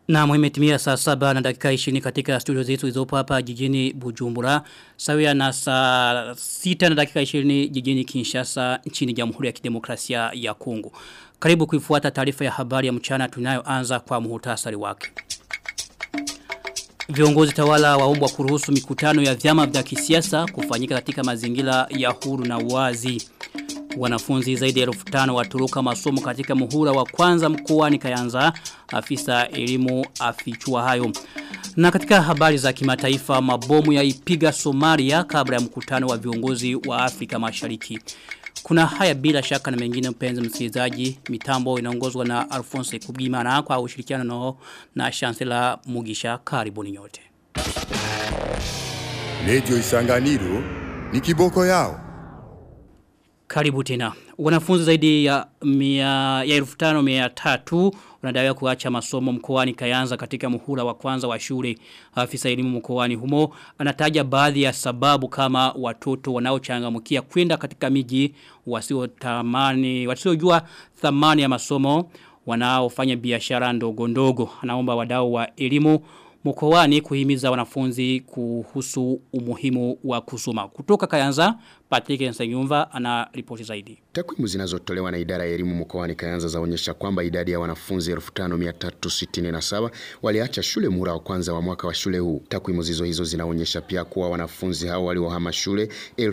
Na mwimetimia saa saba na dakika 20 katika studio zetu zilizopo hapa jijini Bujumbura. Sawia na saa sita na dakika 20 jijini Kinshasa nchini Jamhuri ya Kidemokrasia ya Kongo. Karibu kuifuata taarifa ya habari ya mchana tunayoanza kwa muhtasari wake. Viongozi tawala waombwa kuruhusu mikutano ya vyama vya kisiasa kufanyika katika mazingira ya huru na wazi. Wanafunzi zaidi ya 1500 waturuka masomo katika muhula wa kwanza mkoani Kayanza, afisa elimu afichua hayo. Na katika habari za kimataifa mabomu yaipiga Somalia kabla ya mkutano wa viongozi wa Afrika Mashariki. Kuna haya bila shaka na mengine mpenzi msikilizaji, mitambo inaongozwa na Alphonse Kubimana kwa ushirikiano nao na Chancellor Mugisha karibuni nyote. Radio Isanganiro ni kiboko yao. Karibu tena. Wanafunzi zaidi ya mia, ya elfu tano mia tatu wanadaiwa kuacha masomo mkoani Kayanza katika muhula wa kwanza wa shule. Afisa elimu mkoani humo anataja baadhi ya sababu kama watoto wanaochangamkia kwenda katika miji wasio tamani wasiojua thamani ya masomo wanaofanya biashara ndogo ndogo. Anaomba wadau wa elimu mkoani kuhimiza wanafunzi kuhusu umuhimu wa kusoma. Kutoka Kayanza, Patrick Nsengumva ana ripoti zaidi. Takwimu zinazotolewa na idara ya elimu mkoani Kayanza zaonyesha kwamba idadi ya wanafunzi 5367 waliacha shule muhula wa kwanza wa mwaka wa shule huu. Takwimu zizo hizo zinaonyesha pia kuwa wanafunzi hao waliohama shule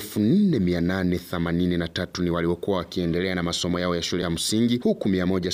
4883 ni waliokuwa wakiendelea na masomo yao ya shule ya msingi huku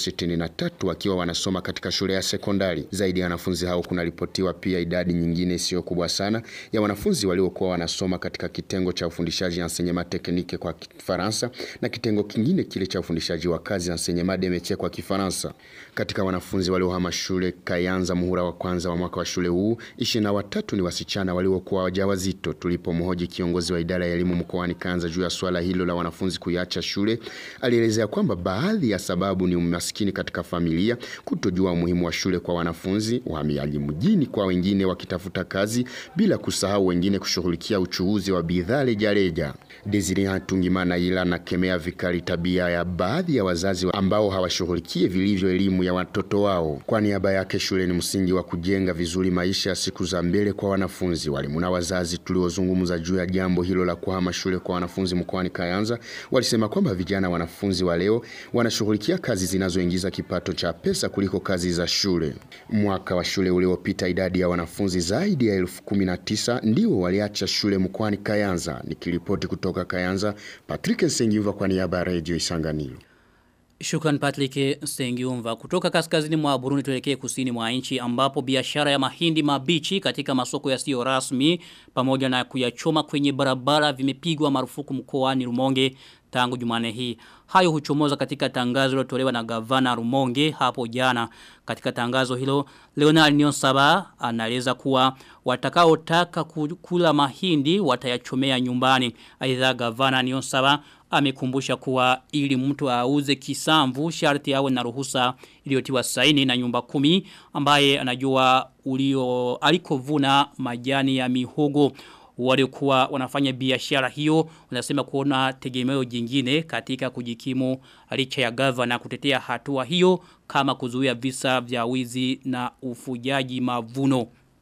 163 wakiwa wanasoma katika shule ya sekondari. Zaidi ya wanafunzi hao kunaripotiwa pia idadi nyingine isiyo kubwa sana ya wanafunzi waliokuwa wanasoma katika kitengo cha ufundishaji enseignement technique kwa Kifaransa na kitengo kingine kile cha ufundishaji wa kazi enseignement de métier kwa Kifaransa. Katika wanafunzi waliohama shule Kayanza muhula wa kwanza wa mwaka wa shule huu, ishirini na watatu ni wasichana waliokuwa wajawazito. Tulipomhoji kiongozi wa idara ya elimu mkoani Kayanza juu ya swala hilo la wanafunzi kuiacha shule, alielezea kwamba baadhi ya sababu ni umaskini katika familia, kutojua umuhimu wa shule kwa wanafunzi, uhamiaji mjini kwa wengine wakitafuta kazi, bila kusahau wengine kushughulikia uchuuzi wa bidhaa rejareja. Desire Hatungimana ila nakemea vikali tabia ya baadhi ya wazazi ambao hawashughulikie vilivyo elimu ya watoto wao. Kwa niaba yake, shule ni msingi wa kujenga vizuri maisha ya siku za mbele kwa wanafunzi. Walimu na wazazi tuliozungumza juu ya jambo hilo la kuhama shule kwa wanafunzi mkoani Kayanza walisema kwamba vijana wanafunzi wa leo wanashughulikia kazi zinazoingiza kipato cha pesa kuliko kazi za shule. Mwaka wa shule uliopita, idadi ya wanafunzi zaidi ya elfu kumi na tisa ndio waliacha shule mkoani Kayanza. Nikiripoti kutoka Kayanza, Patrick Nsengiva kwa niaba ya Radio Isanganiro. Shukran Patrick Stengiumva. Kutoka kaskazini mwa Burundi tuelekee kusini mwa nchi ambapo biashara ya mahindi mabichi katika masoko yasiyo rasmi pamoja na kuyachoma kwenye barabara vimepigwa marufuku mkoani Rumonge tangu Jumane hii. Hayo huchomoza katika tangazo lilotolewa na gavana Rumonge hapo jana. Katika tangazo hilo Leonard Nyonsaba anaeleza kuwa watakaotaka kula mahindi watayachomea nyumbani. Aidha gavana Nyonsaba amekumbusha kuwa ili mtu auze kisamvu sharti awe na ruhusa iliyotiwa saini na nyumba kumi ambaye anajua ulio alikovuna majani ya mihogo waliokuwa wanafanya biashara hiyo wanasema kuona tegemeo jingine katika kujikimu licha ya gavana kutetea hatua hiyo kama kuzuia visa vya wizi na ufujaji mavuno.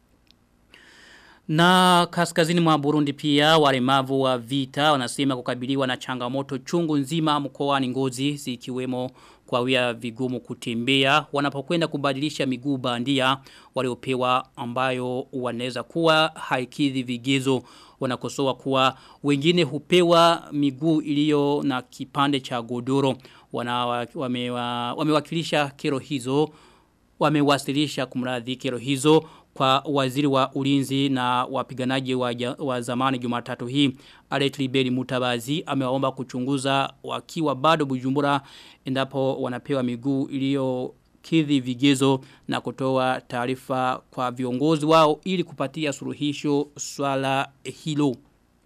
Na kaskazini mwa Burundi pia walemavu wa vita wanasema kukabiliwa na changamoto chungu nzima mkoani Ngozi zikiwemo kwa wia vigumu kutembea wanapokwenda kubadilisha miguu bandia waliopewa ambayo wanaweza kuwa haikidhi vigezo wanakosoa kuwa wengine hupewa miguu iliyo na kipande cha godoro wana wamewa, wamewakilisha kero hizo wamewasilisha kumradhi kero hizo kwa waziri wa ulinzi na wapiganaji wa, wa zamani jumatatu hii Alet Liberi Mutabazi amewaomba kuchunguza wakiwa bado bujumbura endapo wanapewa miguu iliyo kidhi vigezo na kutoa taarifa kwa viongozi wao ili kupatia suluhisho swala hilo.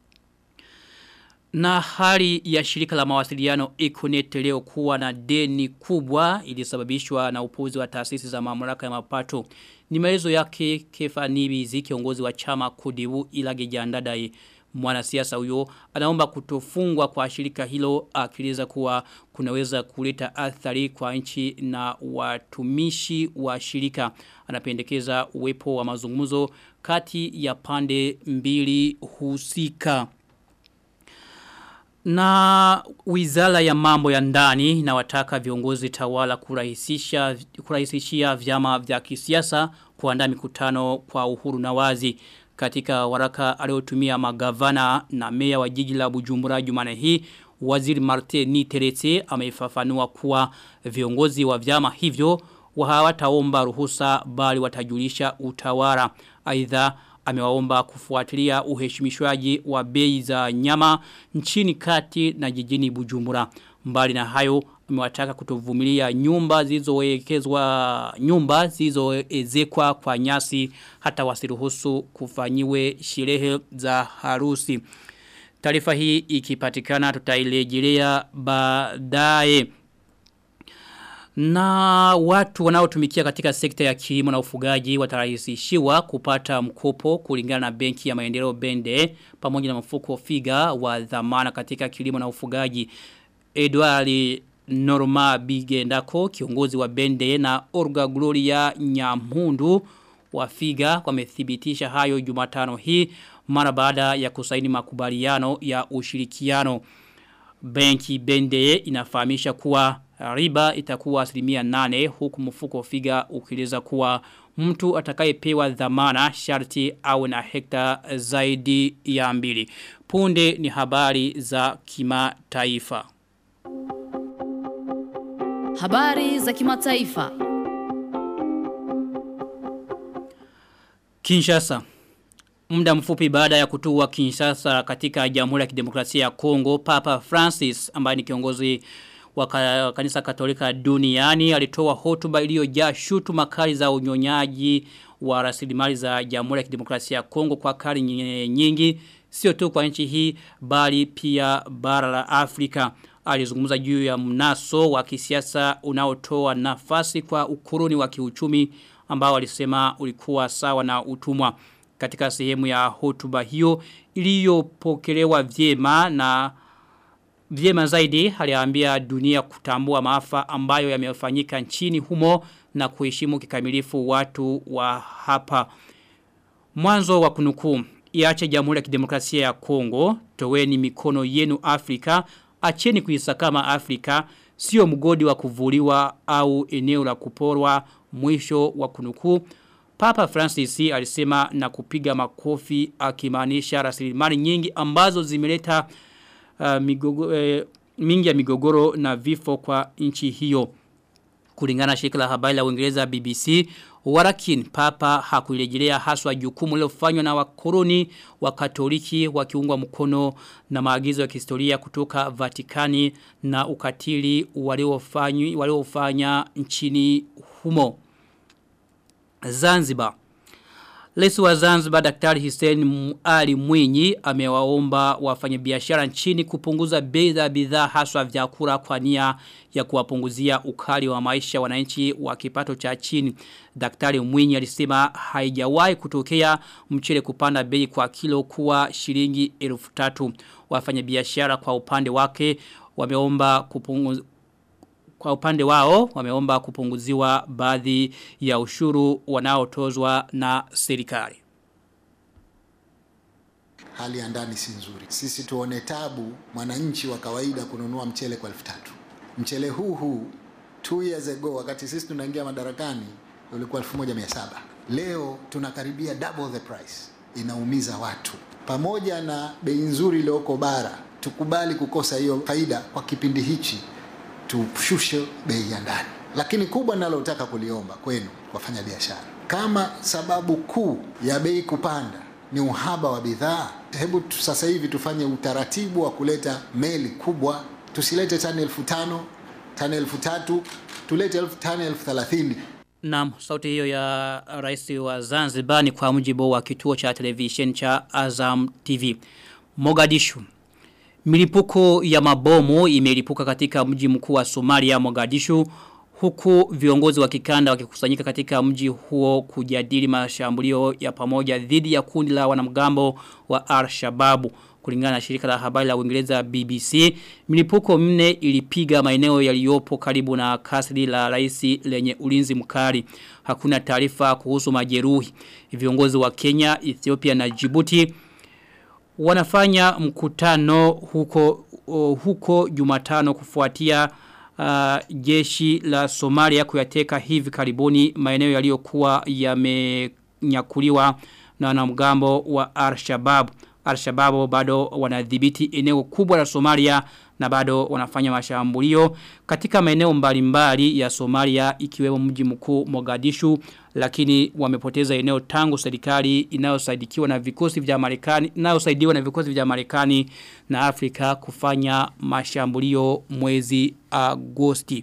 Na hali ya shirika la mawasiliano Econet leo kuwa na deni kubwa ilisababishwa na upuzi wa taasisi za mamlaka ya mapato. Ni maelezo yake Kefa Nibizi kiongozi wa chama kudibu ilage jandadai. Mwanasiasa huyo anaomba kutofungwa kwa shirika hilo akieleza kuwa kunaweza kuleta athari kwa nchi na watumishi wa shirika. Anapendekeza uwepo wa mazungumzo kati ya pande mbili husika. Na wizara ya mambo ya ndani na wataka viongozi tawala kurahisisha kurahisishia vyama vya kisiasa kuandaa mikutano kwa uhuru na wazi katika waraka aliotumia magavana na meya wa jiji la Bujumbura Jumane hii waziri Martin Niterete ameifafanua kuwa viongozi wa vyama hivyo hawataomba ruhusa bali watajulisha utawala aidha amewaomba kufuatilia uheshimishwaji wa bei za nyama nchini kati na jijini Bujumbura. Mbali na hayo amewataka kutovumilia nyumba zilizowekezwa nyumba zilizoezekwa kwa nyasi hata wasiruhusu kufanyiwe sherehe za harusi. Taarifa hii ikipatikana tutailejelea baadaye. Na watu wanaotumikia katika sekta ya kilimo na ufugaji watarahisishiwa kupata mkopo kulingana na benki ya maendeleo bende pamoja na mfuko figa wa dhamana katika kilimo na ufugaji. Edward Norma Bigendako kiongozi wa bende na Orga Gloria Nyamhundu wa figa wamethibitisha hayo Jumatano hii mara baada ya kusaini makubaliano ya ushirikiano. Benki bende inafahamisha kuwa riba itakuwa asilimia nane huku mfuko figa ukieleza kuwa mtu atakayepewa dhamana sharti au na hekta zaidi ya mbili. Punde ni habari za kimataifa. Habari za kimataifa. Kinshasa Muda mfupi baada ya kutua Kinshasa katika Jamhuri ya Kidemokrasia ya Kongo, Papa Francis ambaye ni kiongozi wa kanisa Katolika duniani alitoa hotuba iliyojaa shutu makali za unyonyaji wa rasilimali za Jamhuri ya Kidemokrasia ya Kongo kwa kari nyingi sio tu kwa nchi hii bali pia bara la Afrika alizungumza juu ya mnaso wa kisiasa unaotoa nafasi kwa ukuruni wa kiuchumi ambao alisema ulikuwa sawa na utumwa katika sehemu ya hotuba hiyo iliyopokelewa vyema na vyema zaidi aliambia dunia kutambua maafa ambayo yamefanyika nchini humo na kuheshimu kikamilifu watu wa hapa mwanzo wa kunukuu iache jamhuri ya kidemokrasia ya Kongo toweni mikono yenu Afrika acheni kuisakama Afrika sio mgodi wa kuvuliwa au eneo la kuporwa mwisho wa kunukuu Papa Francis alisema na kupiga makofi akimaanisha rasilimali nyingi ambazo zimeleta uh, migogo, eh, mingi ya migogoro na vifo kwa nchi hiyo. Kulingana shirika la habari la Uingereza BBC, Warakin Papa hakuirejelea haswa jukumu lilofanywa na wakoloni wa Katoliki wakiungwa mkono na maagizo ya kihistoria kutoka Vatikani na ukatili waliofanya waliofanya nchini humo. Zanzibar Rais wa Zanzibar Daktari Hussein Ali Mwinyi amewaomba wafanyabiashara nchini kupunguza bei za bidhaa haswa vyakula kwa nia ya kuwapunguzia ukali wa maisha wananchi wa kipato cha chini. Daktari Mwinyi alisema haijawahi kutokea mchele kupanda bei kwa kilo kuwa shilingi 1300. Wafanyabiashara kwa upande wake wameomba kupunguza kwa upande wao wameomba kupunguziwa baadhi ya ushuru wanaotozwa na serikali. Hali ya ndani si nzuri. Sisi tuone tabu mwananchi wa kawaida kununua mchele kwa elfu tatu. Mchele huu huu two years ago wakati sisi tunaingia madarakani ulikuwa 1700. Leo tunakaribia double the price. Inaumiza watu. Pamoja na bei nzuri iliyoko bara, tukubali kukosa hiyo faida kwa kipindi hichi tushushe bei ya ndani. Lakini kubwa nalotaka kuliomba kwenu wafanya biashara, kama sababu kuu ya bei kupanda ni uhaba wa bidhaa, hebu sasa hivi tufanye utaratibu wa kuleta meli kubwa, tusilete tani elfu tano tani elfu tatu tulete elfu tani elfu thelathini Naam, sauti hiyo ya rais wa Zanzibar ni kwa mujibu wa kituo cha television cha Azam TV. Mogadishu Milipuko ya mabomu imelipuka katika mji mkuu wa Somalia Mogadishu huku viongozi wa kikanda wakikusanyika katika mji huo kujadili mashambulio ya pamoja dhidi ya kundi la wanamgambo wa Al-Shababu. Kulingana na shirika la habari la Uingereza BBC, milipuko minne ilipiga maeneo yaliyopo karibu na kasri la rais lenye ulinzi mkali. Hakuna taarifa kuhusu majeruhi. Viongozi wa Kenya, Ethiopia na Djibouti wanafanya mkutano huko uh, huko Jumatano kufuatia uh, jeshi la Somalia kuyateka hivi karibuni maeneo yaliyokuwa yamenyakuliwa na wanamgambo wa Al-Shabaab. Al-Shabaab bado wanadhibiti eneo kubwa la Somalia na bado wanafanya mashambulio katika maeneo mbalimbali ya Somalia ikiwemo mji mkuu Mogadishu lakini wamepoteza eneo tangu serikali inayosaidikiwa na vikosi vya Marekani inayosaidiwa na vikosi vya Marekani na Afrika kufanya mashambulio mwezi Agosti.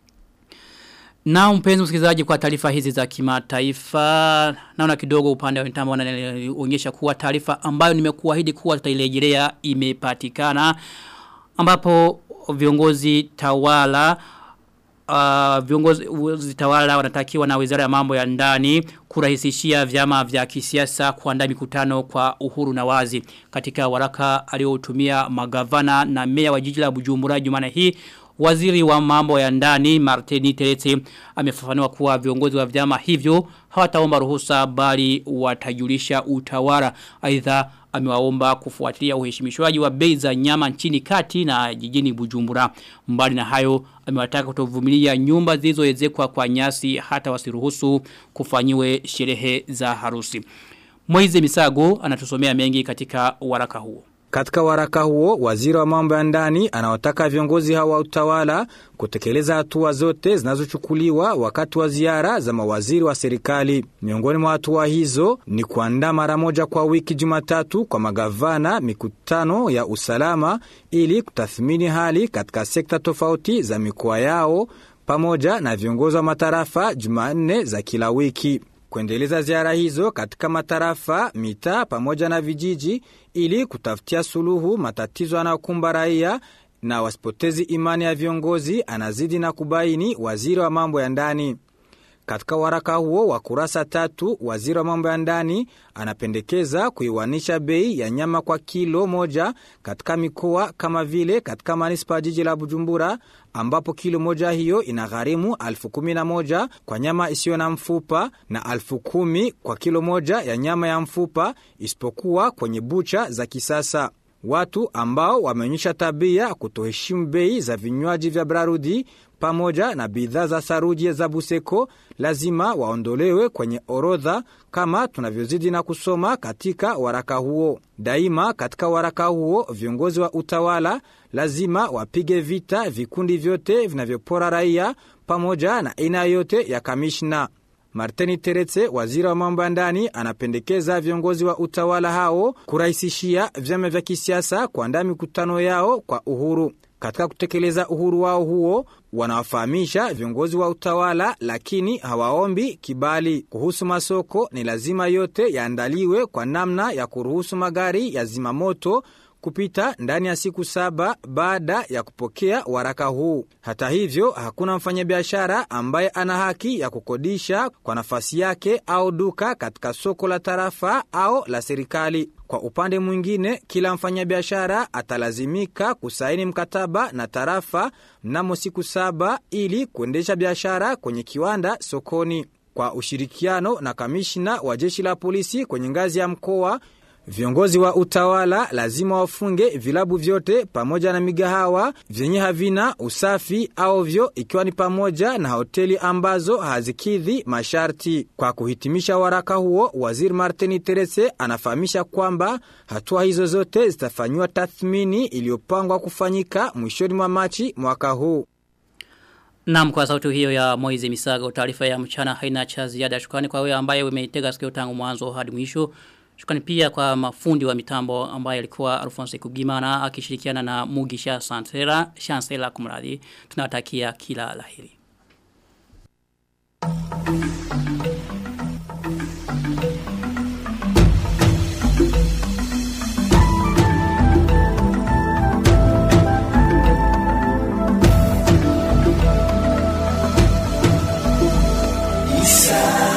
Na mpenzi msikilizaji kwa taarifa hizi za kimataifa naona kidogo upande wa mitambo wanaonyesha kuwa taarifa ambayo nimekuahidi kuwa tutailejelea imepatikana ambapo viongozi tawala uh, viongozi tawala wanatakiwa na wizara ya mambo ya ndani kurahisishia vyama vya kisiasa kuandaa mikutano kwa uhuru na wazi katika waraka aliotumia magavana na meya wa jiji la Bujumbura Jumane hii Waziri wa mambo ya ndani Martini Teretse amefafanua kuwa viongozi wa vyama hivyo hawataomba ruhusa bali watajulisha utawala. Aidha amewaomba kufuatilia uheshimishwaji wa bei za nyama nchini kati na jijini Bujumbura. Mbali na hayo amewataka kutovumilia nyumba zilizoezekwa kwa nyasi hata wasiruhusu kufanyiwe sherehe za harusi. Moize Misago anatusomea mengi katika waraka huo. Katika waraka huo, waziri wa mambo ya ndani anawataka viongozi hawa wa utawala kutekeleza hatua zote zinazochukuliwa wakati wa ziara za mawaziri wa serikali. Miongoni mwa hatua hizo ni kuandaa mara moja kwa wiki Jumatatu kwa magavana mikutano ya usalama ili kutathmini hali katika sekta tofauti za mikoa yao pamoja na viongozi wa matarafa Jumanne za kila wiki kuendeleza ziara hizo katika matarafa, mitaa pamoja na vijiji ili kutafutia suluhu matatizo yanayokumba raia na wasipotezi imani ya viongozi, anazidi na kubaini waziri wa mambo ya ndani. Katika waraka huo wa kurasa tatu, waziri wa mambo ya ndani anapendekeza kuiwanisha bei ya nyama kwa kilo moja katika mikoa kama vile katika manispa ya jiji la Bujumbura ambapo kilo moja hiyo inagharimu alfu kumi na moja kwa nyama isiyo na mfupa na alfu kumi kwa kilo moja ya nyama ya mfupa isipokuwa kwenye bucha za kisasa. Watu ambao wameonyesha tabia kutoheshimu bei za vinywaji vya Brarudi pamoja na bidhaa za saruji za Buseko lazima waondolewe kwenye orodha kama tunavyozidi na kusoma katika waraka huo. Daima katika waraka huo viongozi wa utawala lazima wapige vita vikundi vyote vinavyopora raia pamoja na aina yote ya kamishna. Martini Teretse, waziri wa mambo ya ndani, anapendekeza viongozi wa utawala hao kurahisishia vyama vya kisiasa kuandaa mikutano yao kwa uhuru. Katika kutekeleza uhuru wao huo, wanawafahamisha viongozi wa utawala, lakini hawaombi kibali. Kuhusu masoko, ni lazima yote yaandaliwe kwa namna ya kuruhusu magari ya zimamoto kupita ndani ya siku saba baada ya kupokea waraka huu. Hata hivyo, hakuna mfanyabiashara ambaye ana haki ya kukodisha kwa nafasi yake au duka katika soko la tarafa au la serikali. Kwa upande mwingine, kila mfanyabiashara atalazimika kusaini mkataba na tarafa mnamo siku saba ili kuendesha biashara kwenye kiwanda sokoni. Kwa ushirikiano na kamishna wa jeshi la polisi kwenye ngazi ya mkoa Viongozi wa utawala lazima wafunge vilabu vyote pamoja na migahawa vyenye havina usafi au vyo ikiwa ni pamoja na hoteli ambazo hazikidhi masharti. Kwa kuhitimisha waraka huo, waziri Martini Terese anafahamisha kwamba hatua hizo zote zitafanyiwa tathmini iliyopangwa kufanyika mwishoni mwa Machi mwaka huu. Naam kwa sauti hiyo ya Moize Misago taarifa ya mchana haina cha ziada shukrani kwa wewe ambaye umeitega sikio tangu mwanzo hadi mwisho. Shukrani pia kwa mafundi wa mitambo ambaye alikuwa Alphonse Kugimana akishirikiana na Mugisha Santera, Chancellor kumradhi. Tunawatakia kila laheri. Isa.